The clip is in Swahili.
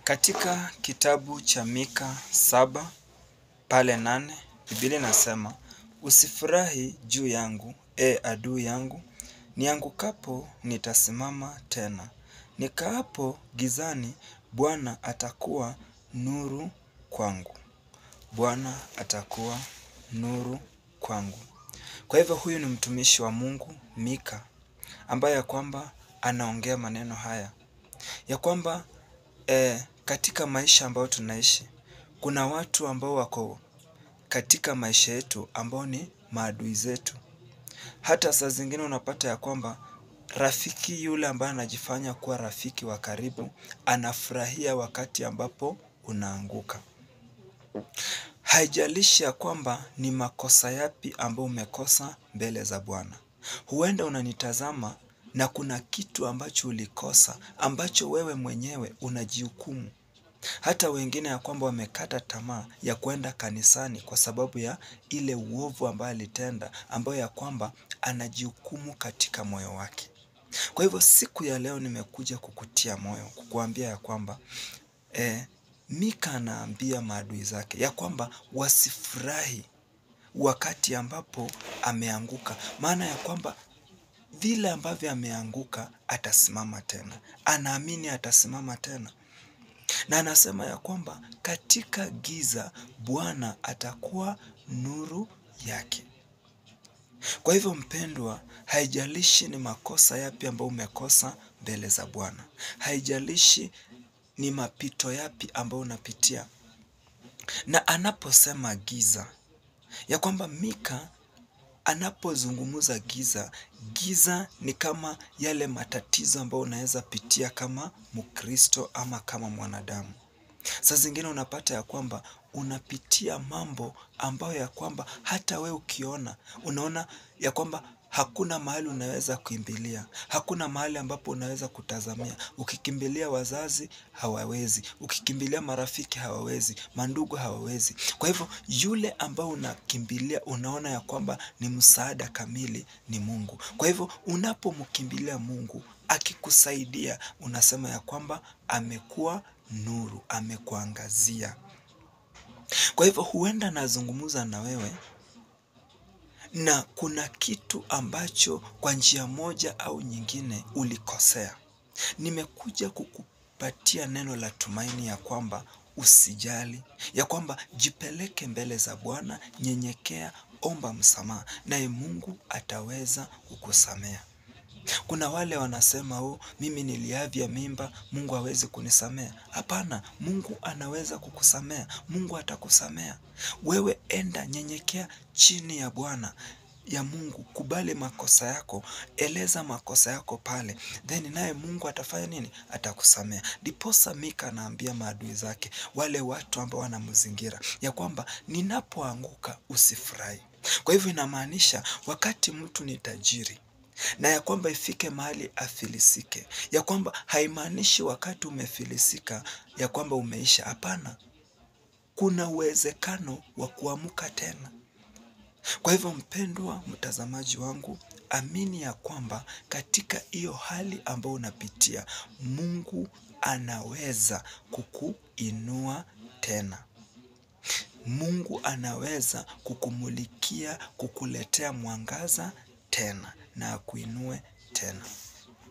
Katika kitabu cha Mika saba pale nane Biblia inasema usifurahi juu yangu e adui yangu, niangukapo nitasimama tena, nikaapo gizani Bwana atakuwa nuru kwangu. Bwana atakuwa nuru kwangu. Kwa hivyo huyu ni mtumishi wa Mungu Mika ambaye ya kwamba anaongea maneno haya ya kwamba katika maisha ambayo tunaishi kuna watu ambao wako katika maisha yetu ambao ni maadui zetu. Hata saa zingine unapata ya kwamba rafiki yule ambaye anajifanya kuwa rafiki wa karibu anafurahia wakati ambapo unaanguka. Haijalishi ya kwamba ni makosa yapi ambayo umekosa mbele za Bwana. Huenda unanitazama na kuna kitu ambacho ulikosa ambacho wewe mwenyewe unajihukumu. Hata wengine ya kwamba wamekata tamaa ya kuenda kanisani kwa sababu ya ile uovu ambayo alitenda ambayo ya kwamba anajihukumu katika moyo wake. Kwa hivyo siku ya leo nimekuja kukutia moyo kukuambia ya kwamba Mika anaambia maadui zake ya kwamba wasifurahi wakati ambapo ameanguka. Maana ya kwamba vile ambavyo ameanguka atasimama tena. Anaamini atasimama tena. Na anasema ya kwamba katika giza Bwana atakuwa nuru yake. Kwa hivyo mpendwa, haijalishi ni makosa yapi ambayo umekosa mbele za Bwana. Haijalishi ni mapito yapi ambayo unapitia. Na anaposema giza, ya kwamba Mika anapozungumza giza, giza ni kama yale matatizo ambayo unaweza pitia kama mkristo ama kama mwanadamu. Saa zingine unapata ya kwamba unapitia mambo ambayo ya kwamba hata wewe ukiona, unaona ya kwamba hakuna mahali unaweza kimbilia, hakuna mahali ambapo unaweza kutazamia, ukikimbilia wazazi hawawezi, ukikimbilia marafiki hawawezi, mandugu hawawezi. Kwa hivyo yule ambao unakimbilia unaona ya kwamba ni msaada kamili ni Mungu. Kwa hivyo unapomkimbilia Mungu akikusaidia unasema ya kwamba amekuwa nuru, amekuangazia. Kwa hivyo huenda nazungumza na wewe na kuna kitu ambacho kwa njia moja au nyingine ulikosea. Nimekuja kukupatia neno la tumaini ya kwamba usijali, ya kwamba jipeleke mbele za Bwana, nyenyekea, omba msamaha, naye Mungu ataweza kukusamea. Kuna wale wanasema mimi niliavya mimba, Mungu hawezi kunisamea. Hapana, Mungu anaweza kukusamea, Mungu atakusamea. Wewe enda nyenyekea chini ya Bwana ya Mungu, kubali makosa yako, eleza makosa yako pale. Then naye Mungu atafanya nini? Atakusamea. Ndiposa Mika anaambia maadui zake, wale watu ambao wanamzingira, ya kwamba ninapoanguka usifurahi. Kwa hivyo inamaanisha wakati mtu ni tajiri na ya kwamba ifike mahali afilisike, ya kwamba haimaanishi wakati umefilisika ya kwamba umeisha. Hapana, kuna uwezekano wa kuamka tena. Kwa hivyo mpendwa mtazamaji wangu, amini ya kwamba katika hiyo hali ambayo unapitia, Mungu anaweza kukuinua tena. Mungu anaweza kukumulikia, kukuletea mwangaza tena na akuinue tena.